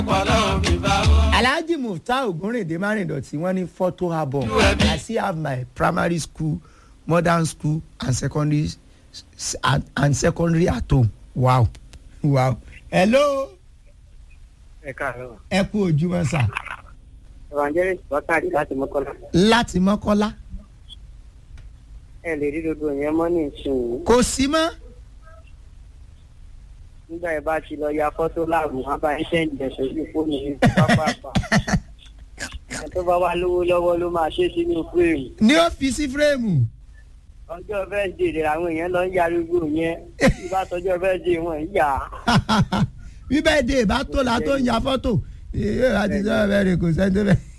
ọlọ́run fi bá wọn. alhaji mufta ogunrinde marindoti wọn ní photo album i still have my primary school modern school and secondary s- and, and secondary at home wow wow hello ẹ káàárọ̀ ẹ kú ojúmọ́ sà evangelist bákàrí láti mọ́kànlá láti mọ́kọ́lá ẹ lè rí dodo yẹn mọ́ ní ìsìn kò sí mọ́ nígbà yẹn bá ti lọ ya fọ́tò láàbù wọn bá ń sẹ́ǹdì ẹ̀ sójú fóònù ní pápápá ẹ tó bá wà lówó lọ́wọ́ ló máa ṣe sínú fíìmù ní ọ́fíìsì fírèmù ọjọ́ fẹ́ẹ́dì rẹ̀ àwọn èèyàn lọ ń ya arúgbó yẹn bí bá tọjọ́ fẹ́ẹ́dì wọn ń yà á bí bẹ́ẹ̀ dé ìbá tó la tó ń ya fọ́tò ìyá àti sọ́wọ́ bẹ́ẹ̀ rè kò sẹ́ni tó bẹ́ẹ̀.